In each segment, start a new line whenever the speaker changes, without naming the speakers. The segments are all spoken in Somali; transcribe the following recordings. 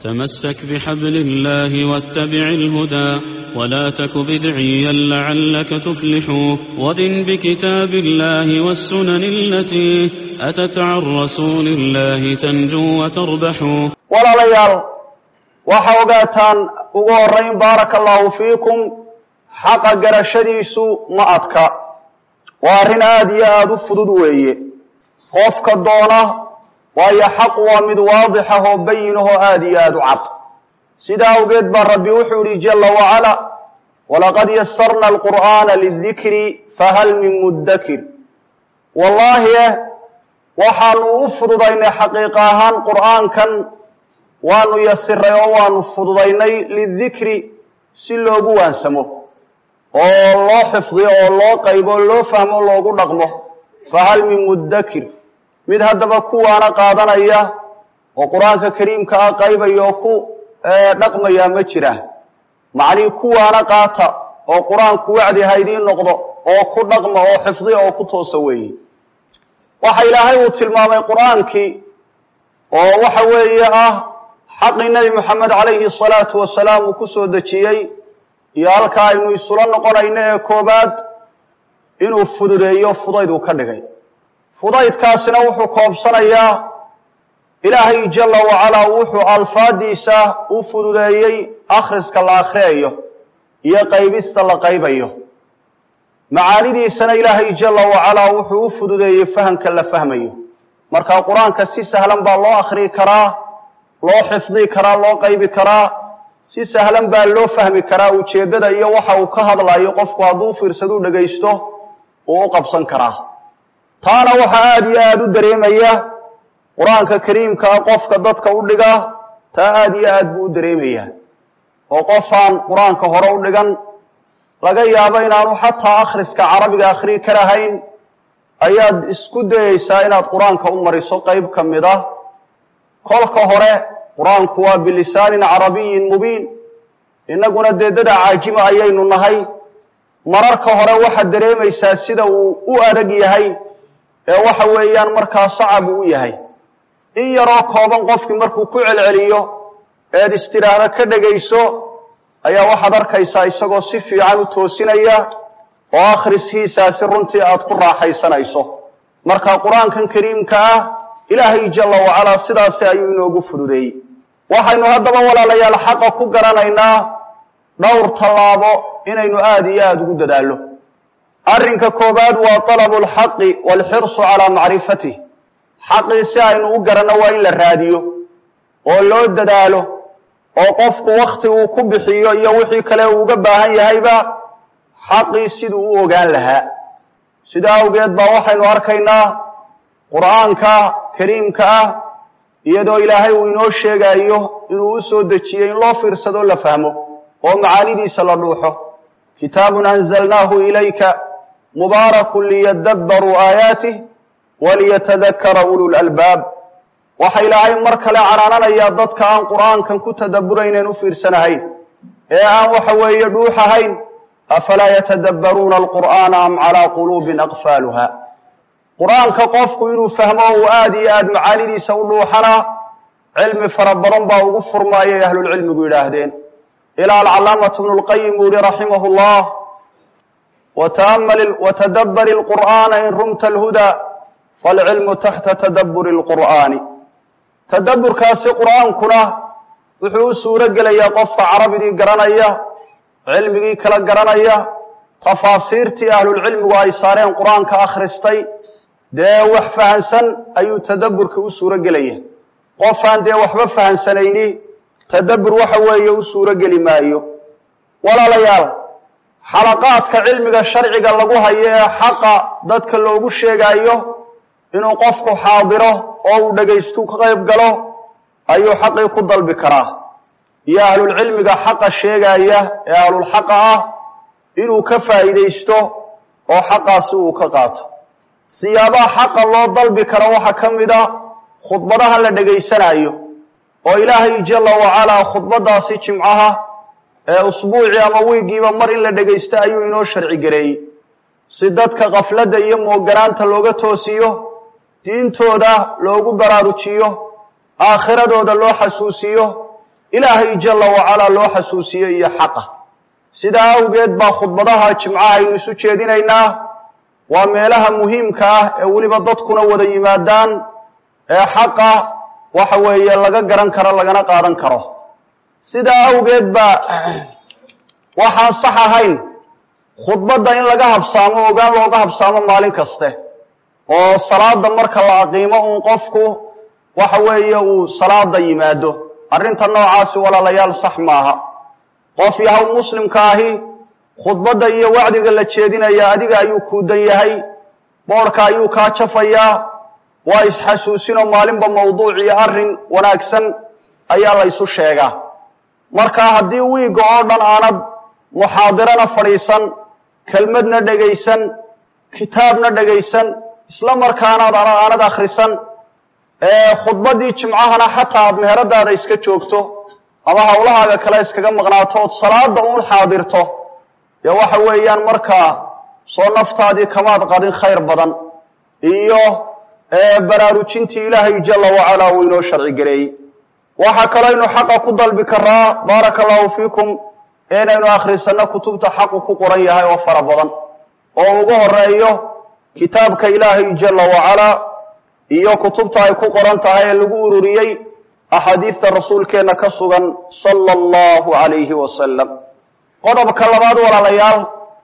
تمسك بحبل الله واتبع الهدى ولا تك بدعيا لعلك تفلح ودن بكتاب الله والسنن التي أتت عن رسول الله تنجو وتربح
walaalayaal waxa ogaataan ugu horayn baaraka allahu fiikum xaqa garashadiisu ma adka waa arrin aada iyo aada u fudud weeye qofka doona waayo xaq waa mid waadix ah oo bayin ahoo aada iyo aada u cad sidaa awgeed baa rabbi wuxuu yihi jala wacala walaqad yasarna alqur'aana lidikri fahal min muddakir wallaahi eh waxaanu u fududaynay xaqiiqa ahaan qur'aankan waanu yasiray oo waanu fududaynay lidikri si loogu waansamo oo loo xifdiyo oo loo qaybo oo loo fahmo o loogu dhaqmo fahal min muddakir mid haddaba kuwaana qaadanaya oo qur-aanka kariimka ah qaybaya oo ku dhaqmaya ma jira macnihii kuwaana qaata oo qur-aanku wacdi ha idiin noqdo oo ku dhaqma oo xifdiya oo ku toosa weeye waxa ilaahay uu tilmaamay qur-aankii oo waxa weeye ah xaqii nebi moxamed calayhi salaatu wasalaam uu ku soo dejiyey iyo halkaa aynu isula noqonayno ee koobaad inuu fududeeyo fudayd uu ka dhigay fudaydkaasina wuxuu koobsanayaa ilaahay jala wacalaa wuxuu alfaadiisa u fududeeyey akhriska la akhriyayo iyo qaybista la qaybayo macaanidiisana ilaahay jala wacalaa wuxuu u fududeeyey fahamka la fahmayo marka qur-aanka si sahlan baa loo akhriyi karaa loo xifdi karaa loo qaybi karaa si sahlan baa loo fahmi karaa ujeeddada iyo waxa uu ka hadlayo qofku hadduu fiirsadu dhagaysto uu u qabsan karaa taana waxaa aada iyo aada u dareemaya qur-aanka kariimka ah qofka dadka u dhiga taa aada iyo aad buu u dareemayaa oo qofaan qur-aanka hore u dhigan laga yaabo inaanu xataa akhriska carabiga akhriyi karahayn ayaad isku dayeysaa inaad qur-aanka u mariso qeyb ka mid ah kolka hore qur-aanku waa bilisaanin carabiyin mubiin innaguna dee dada caajima ayaynu nahay mararka hore waxaad dareemaysaa sida uu u adag yahay ee waxa weeyaan markaa sacab uu u yahay in yaroo kooban qofkii markuu ku celceliyo eed istidhaahda ka dhegayso ayaa waxaad arkaysaa isagoo si fiican u toosinaya oo akhriskiisaasi runtii aad ku raaxaysanayso marka qur-aankan kariimka ah ilaahay jala wacalaa sidaasi ayuu inoogu fududeeyey waxaynu haddaba walaalayaal xaqa ku garanaynaa dhowr tallaabo inaynu aada iyo aada ugu dadaallo arrinka koobaad waa talabu lxaqi waalxirsu calaa macrifatih xaqii si aynu u garanno waa in la raadiyo oo loo dadaalo oo qofku wakhti uu ku bixiyo iyo wixii kale uu uga baahan yahayba xaqii siduu u ogaan lahaa sidaa awgeed baa waxaynu arkaynaa qur-aanka kariimka ah iyadoo ilaahay uu inoo sheegayo inuu u soo dejiyey in loo fiirsado la fahmo oo macaanidiisa la dhuuxo kitaabun anzalnaahu ilayka mubaarakun liyadabbaruu aayaatih waliyatadakara ulul albaab waxa ilaahay mar kale canaananayaa dadka aan qur-aankan ku tadaburaynen u fiirsanahayn ee aan waxa weeye dhuuxahayn afalaa yatadabbaruuna alqur'aana am calaa quluubin aqfaaluha qur-aanka qofku inuu fahmo uu aada iyo aada macaanidiisa u dhuuxana cilmi fara badan baa ugu furmaayay ahlulcilmigu yidhaahdeen ilaa alcalaamatu bnu lqayim uu yihi raximahu llah watadabbari lqur'aana in rumta alhudaa falcilmu taxta tadabburi lqur'aani tadabburkaasi qur'aankuna wuxuu u suuro gelayaa qofka carabigii garanaya cilmigii kala garanaya tafaasiirtii ahlulcilmigu ay saareen qur-aanka akhristay dee wax fahansan ayuu tadabburka u suuro gelaya qofaan dee waxba fahansanayni tadabbur waxa weeye u suuro geli maayo walaalayaal xalaqaadka cilmiga sharciga lagu hayo ee xaqa dadka loogu sheegaayo inuu qofku xaadiro oo uu dhagaystu ka qayb galo ayuu xaqii ku dalbi karaa iyo ahlulcilmiga xaqa sheegaya ee ahlulxaqa ah inuu ka faa'iidaysto oo xaqaasi uu ka qaato siyaabaha xaqa loo dalbi karo waxaa ka mid a khudbadaha la dhagaysanayo oo ilaahay jala wacalaa khudbadaasi jimcaha ee usbuucii ama wiigiiba mar in la dhagaysto ayuu inoo sharci gareeyey si dadka kafladda iyo mooganaanta looga toosiyo diintooda loogu baraarujiyo aakhiradooda loo xasuusiyo ilaahay jalla wacalaa loo xasuusiyo iyo xaqa sidaa awgeed baa khudbadaha jimcaha aynu isu jeedinaynaa waa meelaha muhiimka ah ee weliba dadkuna wada yimaadaan ee xaqa waxa weeye laga garan karo lagana qaadan karo sidaa awgeed baa waxaan sax ahayn khudbadda in laga habsaamo ogaan looga habsaamo maalin kaste oo salaada marka la aqiimo uun qofku waxa weeye uu salaada yimaado arrinta noocaasi walaalayaal sax maaha qof yahow muslimka ahi khudbadda iyo wacdiga la jeedinaya adiga ayuu kuudan yahay boodhka ayuu kaa jafayaa waa isxasuusinoo maalinba mawduuc iyo arrin wanaagsan ayaa la ysu sheegaa marka haddii wiigga oo dhan aanad muxaadirana fadhiisan kelmadna dhegaysan kitaabna dhegaysan isla markaanaad aanad akhrisan khudbaddii jimcahana xataa aad meheradaada iska joogto ama hawlahaaga kale iskaga maqnaato ood salaada uun xaadirto dee waxa weeyaan markaa soo naftaadii kamaad qadin khayr badan iyo baraarujintii ilaahay jalla wacalaa uu inoo sharci gareeyey waxaa kaloo ynu xaqa ku dalbi karaa baaraka allahu fiikum inaynu akhrisanno kutubta xaqu ku qoran yahay oo fara badan oo ugu horeeyo kitaabka ilaahay jalla wacalaa iyo kutubta ay ku qoran tahay ee lagu ururiyey axaadiidta rasuulkeenna ka sugan sala allahu calayhi wasalam qodobka labaad walaalayaal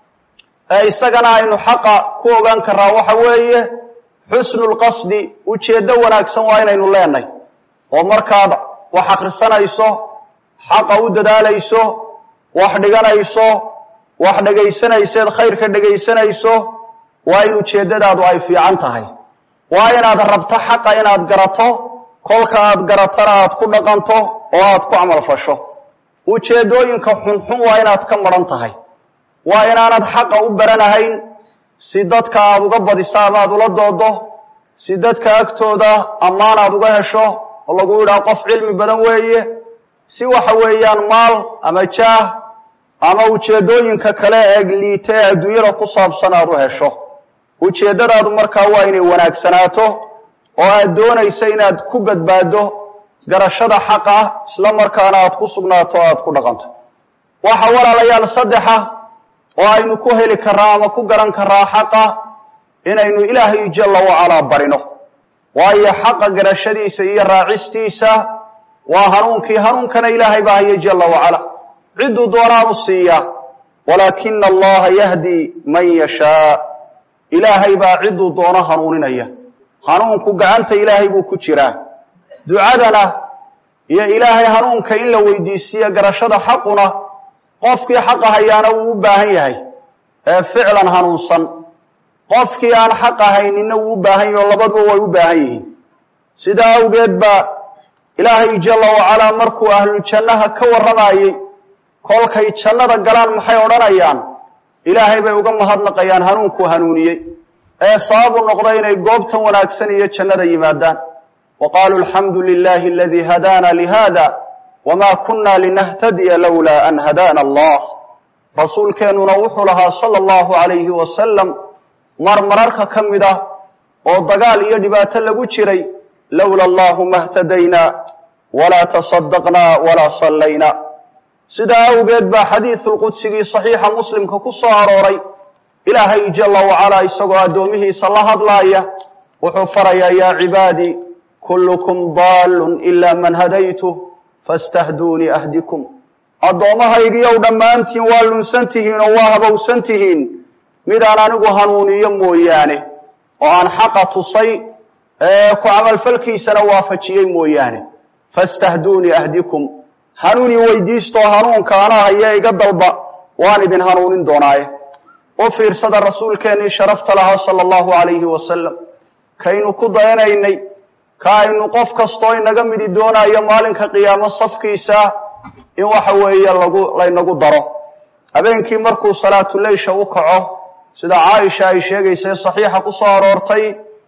ee isagana aynu xaqa ku ogaan karaa waxa weeye xusnu lqasdi ujeeddo wanaagsan waa inaynu leenahy oo markaad wax akhrisanayso xaqa u dadaalayso wax dhiganayso wax dhegaysanayseed khayrka dhegaysanayso waa in ujeeddadaadu ay fiican tahay waa inaad rabto xaqa inaad garato kolka aad garatana aad ku dhaqanto oo aad ku camal fasho ujeeddooyinka xunxun waa inaad ka maran tahay waa inaanad xaqa u baranahayn si dadka aad uga badiso ama aad ula doodo si dadka agtooda ammaan aad uga hesho oo lagu yidhaha qof cilmi badan weeye si waxa weeyaan maal ama jaah ama ujeeddooyinka kale ee liita ee adduunyada ku saabsan aad u hesho ujeeddadaadu markaa waa inay wanaagsanaato oo aad doonaysa inaad ku badbaaddo garashada xaqa isla markaana aad ku sugnaato o aad ku dhaqanto waxa walaalayaal saddexa oo aynu ku heli karaa ama ku garan karaa xaqa inaynu ilaahay jalla wacalaa barino waayo xaqa garashadiisa iyo raacistiisa waa hanuunkii hanuunkana ilaahay baa haya jalla wacala cidduu doonaanu siiyaa walaakina allaha yahdi man yashaa ilaahay baa cidduu doono hanuuninaya hanuunku gacanta ilaahay buu ku jiraa ducadana iyo ilaahay hanuunka in la weydiisiiyo garashada xaquna qofkii xaqa hayaana wuu u baahan yahay ee ficlan hanuunsan qofkii aan xaq ahayninna wuu u baahan yahi oo labaduba way u baahan yihiin sidaa awgeed baa ilaahay jalla wacalaa markuu ahluljannaha ka warramayey kolkay jannada galaan maxay odhanayaan ilaahay bay uga mahadnaqayaan hanuunkuu hanuuniyey ee sababu noqda inay goobtan wanaagsan iyo jannada yimaadaan wa qaaluu alxamdu lilahi aladii hadaana lihada wma kuna linahtadiya lowlaa an hadaana allah rasuulkeennuna wuxuu lahaa sala allahu calayhi wasalam mar mararka ka mid ah oo dagaal iyo dhibaato lagu jiray lowla allahu ma htadayna walaa tasadaqna walaa sallayna sidaa awgeed baa xadiidulqudsigii saxiixa muslimka ku soo arooray ilaahay jalla wacalaa isagoo addoomihiisa la hadlaaya wuxuu farayaa yaa cibaadii kullukum daallun ila man hadaytuh fastahduunii ahdikum addoommahaygiiyow dhammaantiin waa lunsan tihiin oo waa habowsan tihiin midaan anigu hanuuniyo mooyaane oo aan xaqa tusay ee ku camalfalkiisana waafajiyey mooyaane fastahduunii ahdikum hanuunii weydiistoo hanuunka anaa haya iga dalba waan idin hanuunin doonaaye u fiirsada rasuulkeennii sharafta lahaa sala allahu calayhi wasalam kaynu ku dayanaynay ka aynu qof kastoo inaga midi doonayo maalinka qiyaamo safkiisa in waxa weeye lagu laynagu daro habeenkii markuu salaatuleysha u kaco sida caaisha ay sheegaysa saxiixa ku soo aroortay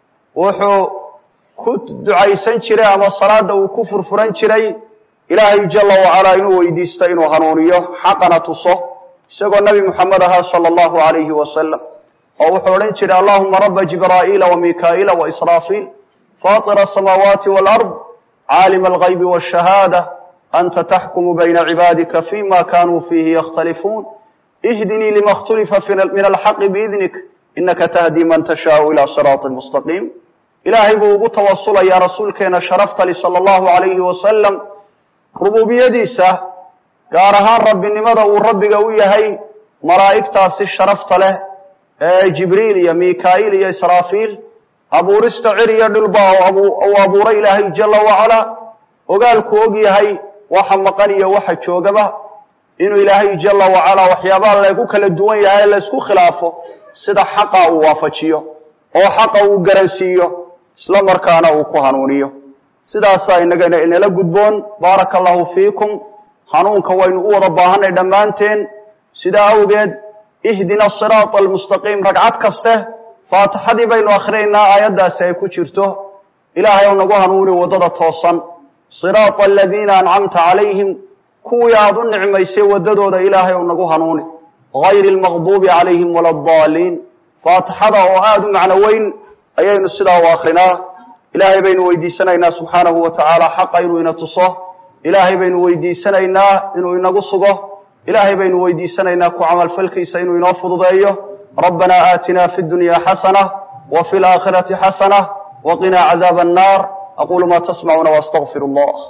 wuxuu ku ducaysan jiray ama salaada uu ku furfuran jiray ilaahay jalla wacalaa inuu weydiisto inuu hanuuniyo xaqana tuso isagoo nebi moxamed ahaa sala allahu calayhi wasalam oo wuxuu odhan jiray allahuma raba jibraa'iila wa mikaa'iila wa israafiil faطir الsamaawaati wاlأrض caalim اlغaybi wالshahaadة anta taxkumu bayna cibaadika fima kanuu fiihi yakhtalifuun ihdinii lima اkhtulifa min alxaqi biidnik inaka tahdi man tashaau ila siraaطi mustaqiim ilaahay buu ugu tawasulayaa rasuulkeena sharaftali sala allahu alayhi wasalam rububiyadiisa gaar ahaan rabbinimada uu rabbiga u yahay malaa'igtaasi sharafta leh ee jibriil iyo mika'iil iyo israafiil abuurista cir iyo dhulba uu abuuray ilaahay jala wacalaa ogaalku og yahay waxa maqan iyo waxa joogaba inuu ilaahay jala wacalaa waxyaabaha lagu kala duwan yahay ee laysku khilaafo sida xaqa uu waafajiyo oo xaqa uu garansiiyo isla markaana uu ku hanuuniyo sidaasaa inagana inala gudboon baaraka allahu fiikum hanuunka waynu u wada baahanay dhammaanteen sidaa awgeed ihdina siraata almustaqiim ragcad kaste faatixadii baynu akhrinaynaa aayaddaasi ay ku jirto ilaahay ou nagu hanuuni waddada toosan siraata aladiina ancamta calayhim kuwii aada u nicmaysay waddadooda ilaahay ou nagu hanuuni gayri almaqduubi calayhim wala addaaliin faatixada oo aada u macno weyn ayaynu sidaa u akrinaa ilaahay baynu weydiisanaynaa subxaanahu wa tacaala xaqa inuu ina tuso ilaahay baynu weydiisanaynaa inuu inagu sugo ilaahay baynu weydiisanaynaa ku camalfalkiisa inuu inoo fududeeyo rabbana aatina fi dunya xasana wa fi laakhirati xasana wa qinaa cadaaba annar aquulu ma tasmacuuna waastaqfir allah